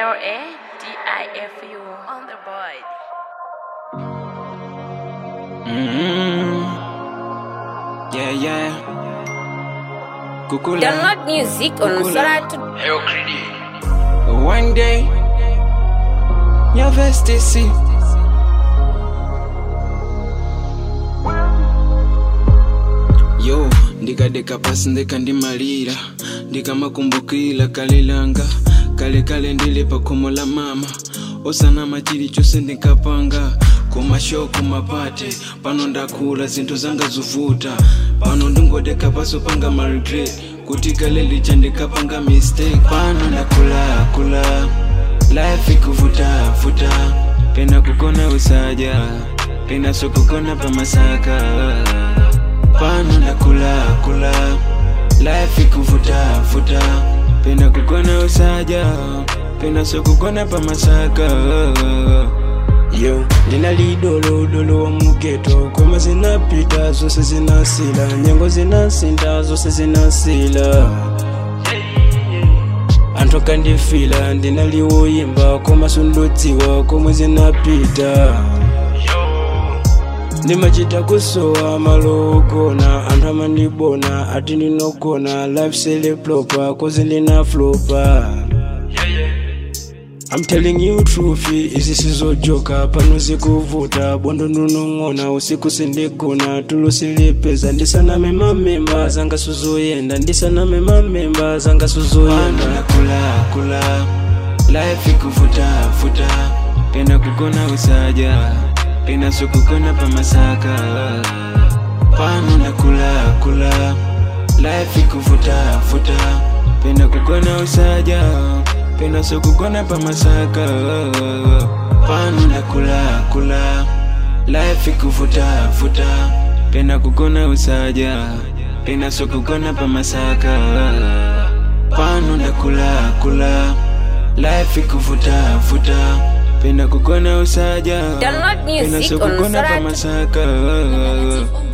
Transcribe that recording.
L A D I F U on the board. Mm-hmm. Yeah, yeah. Kukula. Download music on Kukula. Soratu. One day, your vest is see. yo ndikadeka pasi ndikandimalira ndikamakumbukira kale langa kale kale ndili pa khomo la mama osanama chilichonse ndinkapanga kumasho kumapate pano ndakula zinthu zanga zovuta pano ndingodeka paso panga maregret kuti kale lija ndikapanga mistake pano ndakula kula life ikuvuta vuta pena kukona usaja pena sokukona pamasaka pano ndakula kula life ikuvuta vuta pena kukona usaja pena sokukona pamasaka yo ndinali dolodolo wa mugeto koma zinapita zose zinasila nyengo zinasinta zose zinasila anthu akandifila ndinali woyimba koma sundodziwa komwe zinapita ndimachita kusowa malo ogona anthu amandibona ati ndinogona life selepropa kozi ndinaflopa I'm telling you truth, izi sizojoka pano zikuvuta bondo ndunong'ona usiku sindigona tulusilipeza ndisaname mamemba zanga suzoyenda ndisaname mamemba zanga pano suzoyenda ndakula kula life ikuvuta vuta pena kukona usaja pena sokukona pamasaka pano ndakula kula life ikuvuta vuta pena kukona usaja pena sokukona pamasaka pano ndakula kula life ikuvuta vuta pena kukona usaja pena sokukona pamasaka pano ndakula kula life ikuvuta vuta pena kukona usaja Download pena music on sokukona Soratu. pamasaka